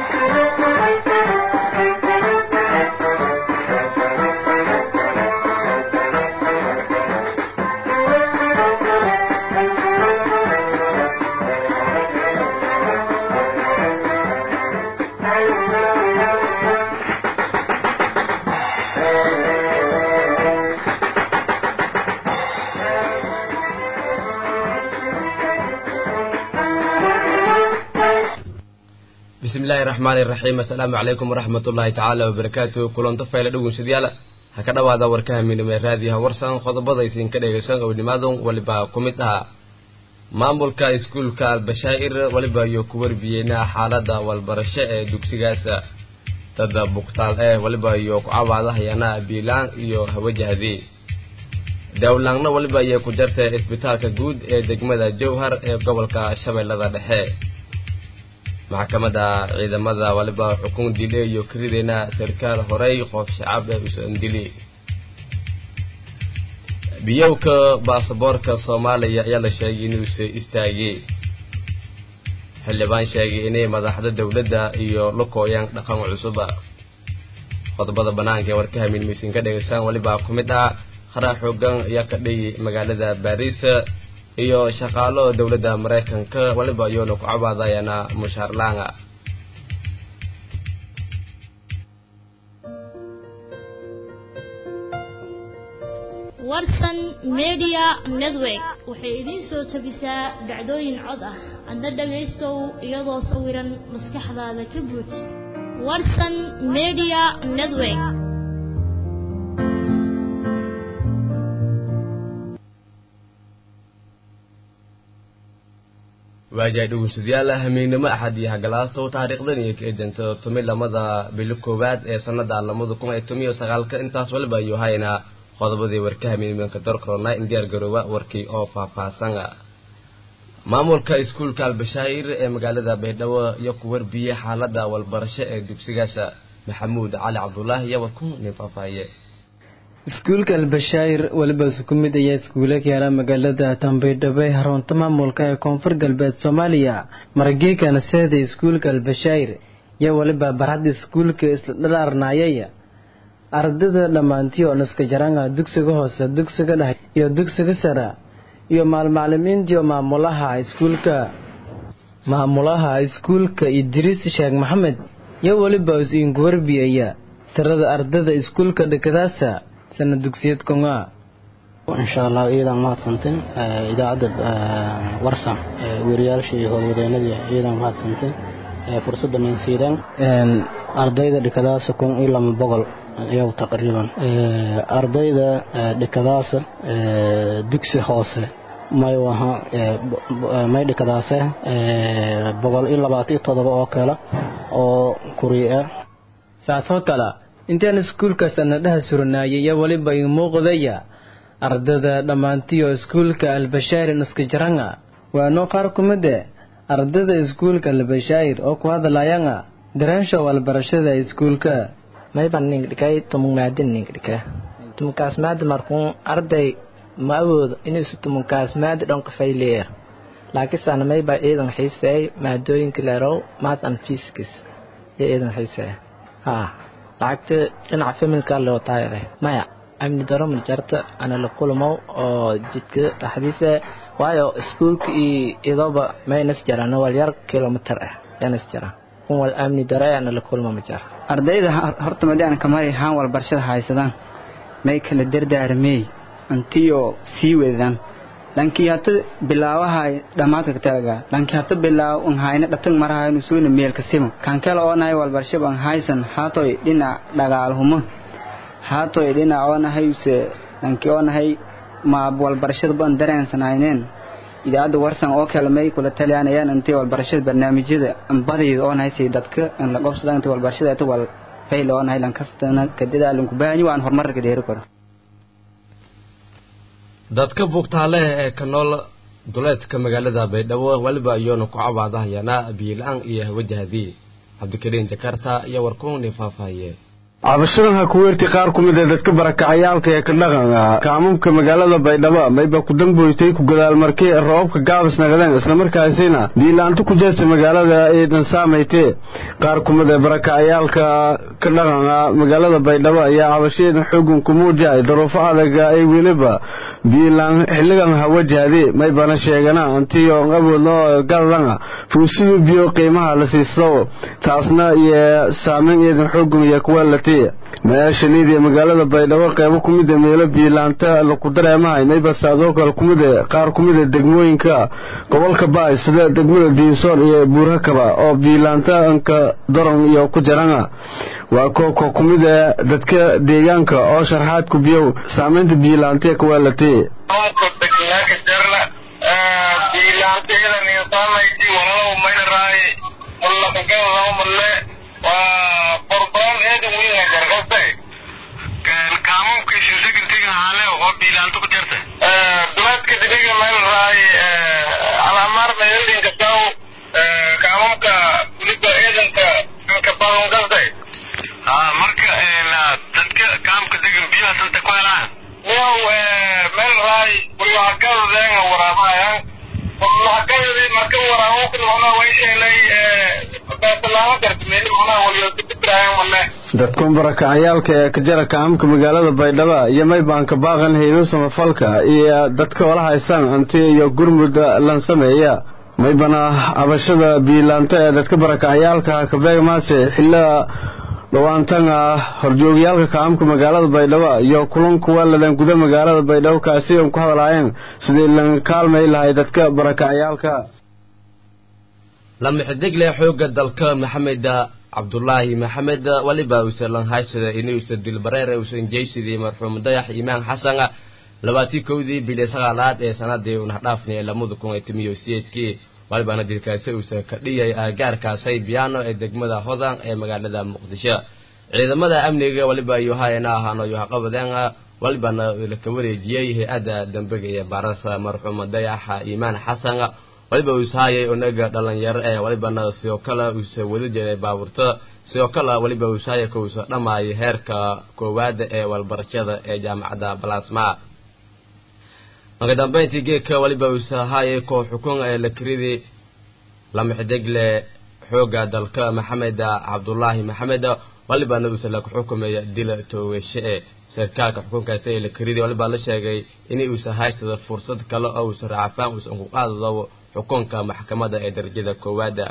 bismillahi raxmaani raxiim assalaamu calaykum waraxmat ullaahi tacaala wabarakaatu kulanto fayle dhownsadayaal ha ka dhowaada warkaha midnimee raadiyaha warsan qodobada isinka dhegeysan ownimaadun waliba ku mid ahaa maamulka iskuulka albashaa'ir waliba iyo ku warbiyeyna xaalada walbarasho ee dugsigaasa dada buktaal ee waliba iyo ku cawaadahayana biilaan iyo hawajahdii dawlaangna waliba iyo ku jartay isbitaalka guud ee degmada jowhar ee gobolka shabeellada dhexe maxkamadda ciidamada waliba xukun dile iyo karideyna sarkaal horey qof shacab ee usan dili biyowka baasaboorka soomaaliya ayaa la sheegay inuuse istaagay xildhibaan sheegay inay madaxda dowladda iyo lukooyaan dhaqan cusuba qodobada banaanka ee warkaha midmaysin ka dhegeysaan waliba ku mid ah qaraa xoogan ayaa ka dhayay magaalada baariis iyo shaqaalo dowladda maraykanka waliba iyoona ku cabaadayana mushaar laanga warsan media network waxay idiin soo tabisaa dhacdooyin cod ah adna dhagaystow iyadoo sawiran maskaxdaada ka buuj warsan media network waajahay dhegeystayaal hameennimo axad iyo hagalaastow taariikhdan iyo kaedanta tumi lamada bilo koowaad ee sanada lamada kun iyo tomiyo sagaalka intaas waliba iyo hayna qodobadii warka hameenimanka dorkorona in diyaar garooba warkii oo faahfaahsan maamulka iskuulka albashaa'ir ee magaalada baydhabo iyo ku warbiyey xaalada walbarasho ee dugsigaasa maxamuud cali cabdulaahi iyo warku nin faahfaahiye iskuulka albashaa'ir weliba isku mid ayaa iskuula ka yaala magaalada tambaydhabo ee haroonta maamulka ee koonfur galbeed soomaaliya marageekana seeda iskuulka albashaa'ir iyo weliba barhadda iskuulka isla dhalaarnaayay ardayda dhammaantii oo naska jaranga dugsiga hoose dugsiga dhexe iyo dugsiga sare iyo maalmaclimiintii oo maamulaha iskuulka maamulaha iskuulka idriis sheekh maxamed iyo weliba is-iinku warbiyaya tirada ardayda iskuulka dhekadaasa sana dugsiyad konga insha allah iyadan mahadsantin idaacadda warsan weeriyaalshii iyo howlwadeenadii iyadan mahadsantin fursadda minsiidan ardayda dhikadaasa kun iyo lama boqol iyagu taqriiban ardayda dhikadaasa dugsi hoose may waha may dhikadaase boqol iyo labaatan iyo todoba oo kale oo kuriya saasoo kale intaan iskuulka sanadhaha suranaayay iyo weliba ii muuqdaya ardada dhammaantii oo iskuulka albashaa'ir naskajaranga waanoo qaar ku mid e ardada iskuulka albashaa'ir oo ku hadlayanga dareensha walbarashada iskuulka mayban ningdhikay tumugmaadin ningdhika tumugkaasmaadi markuun arday ma awoodo inuusu tumugkaasmaadi dhonqafayleer laakiinsaana mayba ciidan xiiseey maadooyinka leerow math and physics iyo ciidan xiiseey haa lacagta dhinaca familka loo taayare maya amni daro marjarta ana la kulmow oo jidka dhaxdiisa waayo iskuulka iyo idoba maynas jaraan walyar kilomitar ah yanas jaraan kun wal amni daro ana la kulmo ma jara ardayda horta madiana kamari haan walbarashada haysadaan may kala dardaarmey antiyo sii wedan dhankii hata bilaawahay dhammaadka kataaga dhankii hata bilaaw un hayna dhatang marahay nusuuna meelka simo kan kale oo nahay walbarashab an haysan haatoy dhinac dhagaalhumo haatoy dhinac oo nahay use dhankii oo nahay ma walbarashada ban dareensanayneen idaacadda warsan oo kale may kula taliyanayaan intay walbarashada barnaamijyada badayda oo nahay say dadka in la qobsada intay walbarashada ita wal fayl oo nahay lankastana kadadaalinku baahanyi waan horumarka dheeri karo dadka bugtaale ee ka nool duleedka magaalada baydhabo weliba iyoona ku cabaadahayana biila-aan iyo hawajahdii cabdikariin jakarta iyo warkuuni faahfaahiye cabashadan ha ku weerti qaar ku mid ee dadka barakacayaalka ee ka dhaqanka kaamamka magaalada baydhabo mayba ku damboytay ku gadaalmarkay roobabka gaabas naqdeen islamarkaasina biilaanto ku jeesta magaalada eedan saamaytee qaar ku mid ee barakacayaalka ka dhaqanka magaalada baydhabo ayaa cabashadeedan xoogan ku muujay daruufo adaga ay weliba biilaan xilligan ha wajahde maybana sheegana antiyo awoodno galadana fuusidii biyo qiimaha la siisto taasna iyo saameyn eedan xoogan iyo kuwa latay mayaashaniid ee magaalada baydhabo qeybo ku mid a meelo biilaanta laku dareemahay maybas adoo kale kumid e qaar ku mid a degmooyinka gobolka baay sida degmada diinsoor iyo buurhakaba oo biilaanta anka daron iyo ku jarana waa kooko ku mid e dadka deegaanka oo sharxaad ku biyow saameynta biilaanta ee kuwaalatay waa qorbaan eedan weyn gargaste kaamamkiisu sekintiga haale oo biilaanto ku jirta duleedka dibiga meel raay alamaar meeldinka saw kaamamka weliba eedanka inka badan gaste marka dadka kaamka degan biyaha santa ku helaan miyaw meel raay buryaxakadadeenga waraabahayaan buryaxakadadii marka waraabokun macnaha way sheelay dadkan barakacayaalka ee ka jara kaamka magaalada baydhabo iyo maybaanka baaqan haydo samafalka iyo dadka ola haystaan anti iyo gurmud lan sameeya maybana cabashada biilaanta ee dadka barakacayaalka kabeegmaase xillada dhawaantan ah horjoogyaalka kaamka magaalada baydhabo iyo kulan kuwa ladan guda magaalada baydhabo kaasi an ku hadlaayeen sidii lan kaalmay lahay dadka barakacayaalka lamaxidigle xooga dalka maxamed cabdulaahi maxamed waliba uusan lanhaysada inuusan dilbareer uusan jeysidii marxuum dayax imaan xasana labaatii kowdii bili sagaalaad ee sanadii unahdhaafnay lamada kun iyo tomiyo siyeedkii walibana dilkaasi uusan ka dhiyay aagaarkaasay biyaano ee degmada hodan ee magaalada muqdisho ciidamada amniga waliba yuhayana ahaano yuhaqabadeen walibana laka wareejiyey hay-adda dambiga iyo baarasa marxuum dayaxa imaan xasana waliba uushaayay onaga dhalinyaro ee walibana sidoo kale uusa wada jiray baabuurta sidoo kale waliba uushaaya ka uusa dhammaayay heerka koowaada ee walbarashada ee jaamacadda balasma marka dambeyntii geedka waliba uusahaayay koox xukun ee lakridii lamaxidegle xooga dalka maxamed cabdulaahi maxamed walibana uusa laku xukumaya dila toogashe ee sarkaalka xukunkaasi ee lakridii walibaa la sheegay in uusa haysada fursad kale oo uusa raacfaan uusan ku qaadado xukunka maxkamadda ee darajada koowaada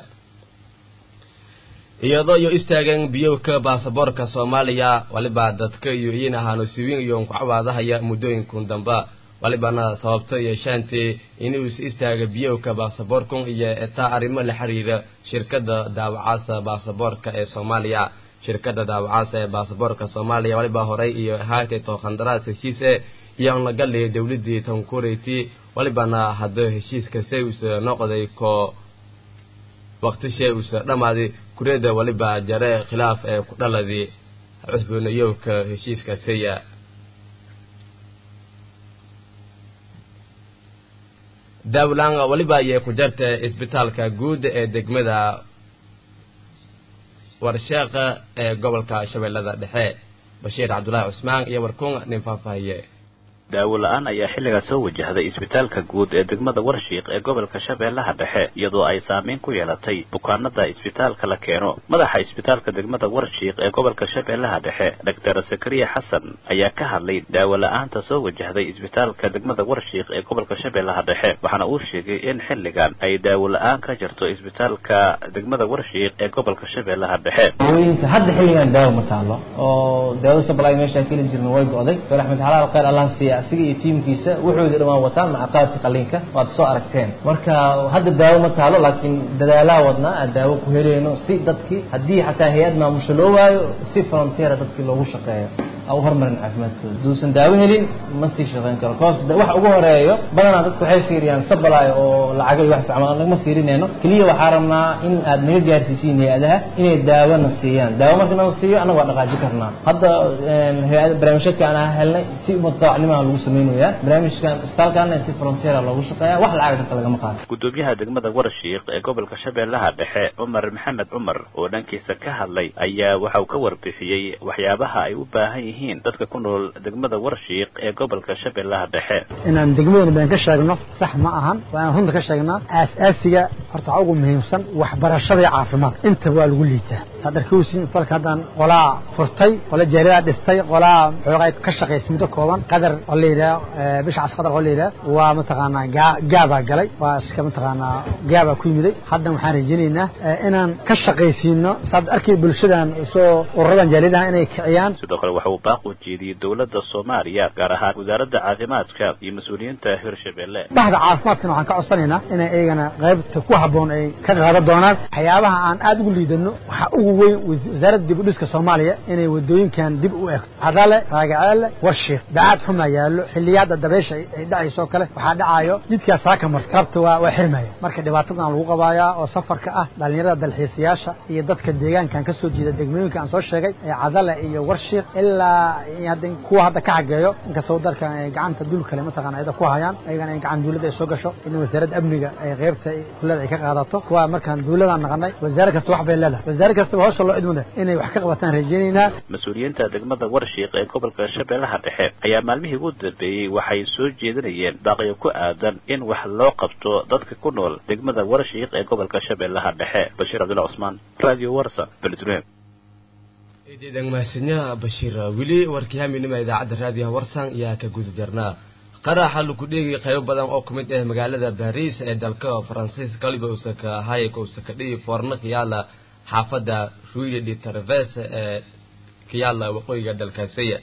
iyadoo iyo istaageen biyowka baasaboorka soomaaliya waliba dadka iyo iyin ahaano siwiin iyo nkucawaadahaya muddooyinkun damba walibana sababto yeeshaantii inuusa istaaga biyowka baasaboorkun iyo etaa arrimo la xiriira shirkadda daawacaasa baasaboorka ee soomaaliya shirkadda daawacaasa ee baasaboorka soomaaliya waliba horey iyo haatay tookhandaraas heshiise iyo anlagali dowladii tankureyti walibana hadda heshiiskase uusa noqday koo waqtishee uusa dhammaaday kureeda waliba jare khilaaf ee ku dhaladii cusboonayowka heshiiskaseya daawlaan waliba ayay ku jarta isbitaalka guud ee degmada warsheeqa ee gobolka shabeellada dhexe bashiir cabdulaahi cusmaan iyo warkuun nin faahfaahiye daawo la-aan ayaa xilligaa soo wajahday isbitaalka guud ee degmada warshiiq ee gobolka shabeellaha dhexe iyadoo ay saameyn ku yeelatay bukaanada isbitaalka la keeno madaxa isbitaalka degmada warshiiq ee gobolka shabeellaha dhexe doctor zakariya xasan ayaa ka hadlay daawo la-aanta soo wajahday isbitaalka degmada warshiiq ee gobolka shabeellaha dhexe waxaana uu sheegay in xilligan ay daawo la-aan ka jirto isbitaalka degmada warshiiq ee gobolka shabeellaha dhexe daawooyinka hadda xilligan daawo ma taalo oo daawada sabalaay meeshaan keli jirna way go-day dr axmed xalaal khayr allah siiya asiga iyo tiimkiisa wuxuudi dhamaan wataan maca qaabka qaliinka waad soo aragteen marka hadda daawo ma taalo laakiin dadaalaa wadnaa aan daawo ku heleyno si dadkii haddii xataa hay-ad maamusho loo waayo si frontiera dadkii loogu shaqeeyo aan u horumarin caafimaadkooda duusan daawo helin ma sii shaqayn karo koos wax ugu horeeyo badanaa dadku waxay fiiriyaan sabalaay oo lacaga iyo wax isticmaal nagama fiirinayno keliya waxaa rabnaa in aad naga gaarsiisiin hay-adaha inay daawona siiyaan daawo marka nala siiyo annaga waa dhaqaaji karnaa hadda hay-ada barnaamijyadka aan helnay si mutawacnimaha lagu samaynayaa barnaamijkan isbitaalkaana si frontiera loogu shaqeeya wax lacag dadka lagama qaado gudoomiyaha degmada warshiiq ee gobolka shabeellaha dhexe cumar maxamed cumar oo dhankiisa ka hadlay ayaa waxa uu ka warbixiyey waxyaabaha ay u baahan yihiin dadka ku nool degmada warshiiq ee gobolka shabeellaha dhexe inaan degmadana baan ka sheegno sax ma ahan waa inaan runta ka sheegnaa aas-aasiga horta waxaa ugu muhiimsan waxbarashada iyo caafimaad inta waa lagu liitaa saad arkowsiin isbitaalka haddaan qolaa furtay qola jaaridaa dhistay qolaa xoogaa ka shaqaysa muddo kooban qadar oo la yidhaha bishacaas qadar oo la yidhaha waa mataqaanaa gaa gaabaa galay waa iska mataqaanaa gaabaa ku yimiday haddan waxaan rajaynaynaa inaan ka shaqaysiino saad arkay bulshadan soo ururadan jaaridaha inay kiciyaan sidoo kale waxa uu baaq u jeediyey dowladda soomaaliya gaar ahaan wasaaradda caafimaadka iyo mas-uuliyiinta hirshabelle bahda caafimaadkana waxaan ka codsanaynaa inay iyagana qaybta ku habboon ay ka qaadan doonaan waxyaabaha aan aada ugu liidano waxaa ugu weyn wasaaradda dib u dhiska soomaaliya inay wadooyinkan dib u eegto cadale raagaceelle warshiik dacaad xumaa yaallo xilliyaadda dabeysha ay dhacayso kale waxaa dhacaayo jidkaas saaka marta rabta waa waa xirmaya marka dhibaatadan lagu qabaayaa oo safarka ah dhalinyarada dalxiisayaasha iyo dadka deegaankan ka soo jeeda degmooyinka aan soo sheegay ee cadale iyo warshiik ilaa hadda kuwa hadda ka xageeyo inkastoo dalkan ay gacanta dul kale mataqana ayada ku hayaan ayagana in gacan duulada ay soo gasho in wasaaradda amniga ay qaybta kullada ay ka qaadato kuwa markaan duuladaan naqanay wasaare kasta wax bay leedahay wasaare kastaba hawsha loo idmada inay wax ka qabataan rajaynaynaa mas-uuliyiinta degmada warshiiq ee gobolka shabeellaha dhexe ayaa maalmihii ugu dambeeyey waxay soo jeedinayeen baaqiyo ku aadan in wax loo qabto dadka ku nool degmada warshiiq ee gobolka shabeellaha dhexe bashiir cabdulla cusmaan radio warsa beledweyne eedeedan mahadsanyaha bashiir weli warkii haminima idaacadda raadiyaha warsan ayaa ka guda jarnaa qaraxa lagu dheegay qaybo badan oo kamid ah magaalada baris ee dalka faransiiska kaliba usaka hayka usaka dhigi foorna kiyaala xaafadda ruile de traves ee kiyaala waqooyiga dalkaasiya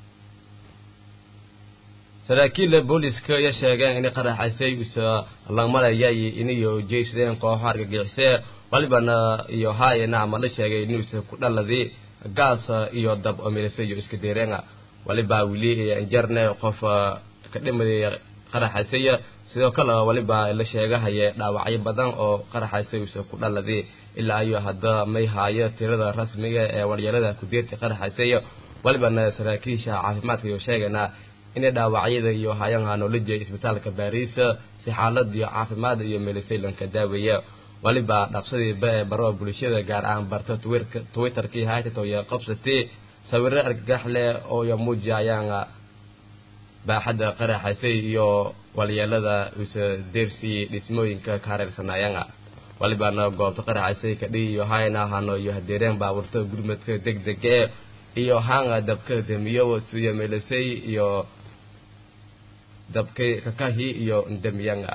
saraakiil booliska ayaa sheegeen in qaraxaysay usa langmalayay inayo jeysadeen kooxo argagixisee walibana iyo haayana ama la sheegay inuusa ku dhaladii gaas iyo dab omilisay iyo iska deereenga waliba wili jarne qof ka dhimaday qaraxaysaya sidoo kale waliba la sheegahaye dhaawacyo badan oo qaraxaysay usa ku dhaladii ilaa iyo hadda may haayo tirada rasmiga ee walyarada kudeerta qaraxaysaya walibana saraakiisha caafimaadka iyo sheegana inay dhaawacyada iyo hayanha noloja isbitaalka baris si xaalad iyo caafimaad iyo meelisay lanka daaweeya waliba dhaqsadiiba ee baro bulshada gaar ahaan barta twitterkii haytato iyo qabsatay sawiro argagax leh oo iyo muujiyayaan baaxadda qaraxaysay iyo walyeelada usa deersi dhismooyinka ka hareersanaayanga walibana goobta qaraxaysay kadhii iyo hayna hano iyo hadeereen baaburta gurmadka deg dega e iyo hanga dabka damiyo siyo meelisay iyo dabkay kakahi iyo ndamiyanga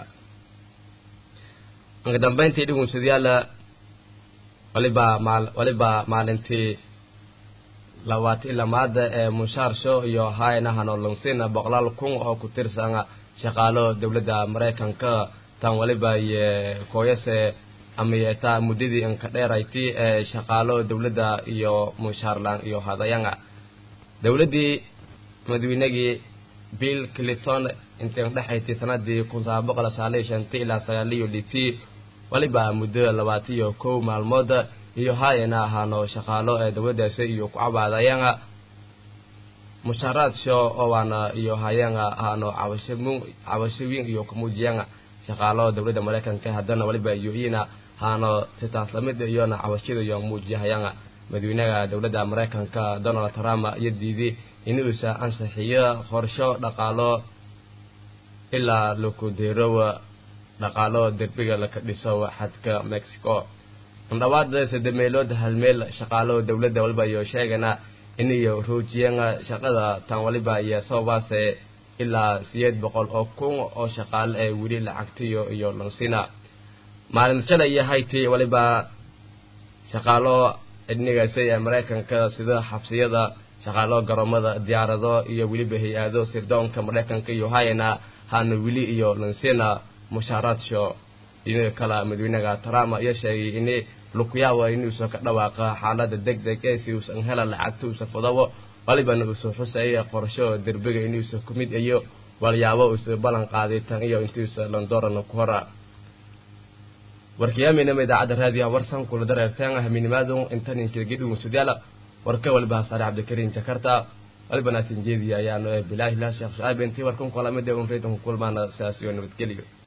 ugu dambayntii dhugunsadayaala waliba maal waliba maalintii labaatan lamaada ee mushaarsho iyo hayna hanolonsina boqolaal kun oo ku tirsan shaqaalo dowladda maraykanka tan waliba iyo kooyase ama yeetaa muddadii inka dheerayti ee shaqaalo dowladda iyo mushaarlan iyo hadayanga dowladdii madaweynagii bill clinton intan dhexayti sanadii kun sagaal boqol sagaaliyo shantii ilaa sagaaliyo litii waliba muddo labaatan iyo kow maalmood iyo haayana ahaano shaqaalo ee dowladdaasi iyo ku cabaadayanga mushaaraad sho oo waana iyo hayanga ahaano cabashamu cabashooyin iyo kumuujiyanga shaqaalo dowladda maraykanka haddana waliba iyo iyana haano sitaas lamid iyona cabashada iyo muujiyahayanga madaxweynaha dowladda maraykanka donald trump iyo diiday inuusa ansixiyo qorsho dhaqaalo ilaa laku deerow dhaqaalo derbiga laka dhiso xadka mexico andhawaad sadde meelood hal meel shaqaalo dowladda waliba iyo sheegana inayo roojiyeen shaqada tan waliba iyo sababaase ilaa sideed boqol oo kun oo shaqaale ee weli lacagtiyo iyo lansina maalin shalay iyo hayti waliba shaqaalo idnigaasay ee maraykanka sida xabsiyada shaqaalo garoomada diyaarado iyo weliba hay-ado sirdoonka maraykanka iyo hayana hana weli iyo lansina mushaaraadso ina kala madaxweynaha trump ayaa sheegay in lukuyaaba inuusan ka dhawaaqa xaalada deg deg ee si uusan hela lacagta uusa fadabo walibana uusoo xusaya qorsho derbiga inuusa ku mid iyo walyaabo uusa ballan qaaday tan iyo intiusa landoorana ku hora warkiyaaminama idaacadda raadiyaha warsan kula dareerteen haminimaadon intaninkedgidhugunsudyaala warka waliba hasaare cabdikariin jakarta walibana sinjeediya ayaanu bilaahi lah sheekh shucayb intii warkan kulamida un reedanku kulmaana sidaas iyo nabadgelyo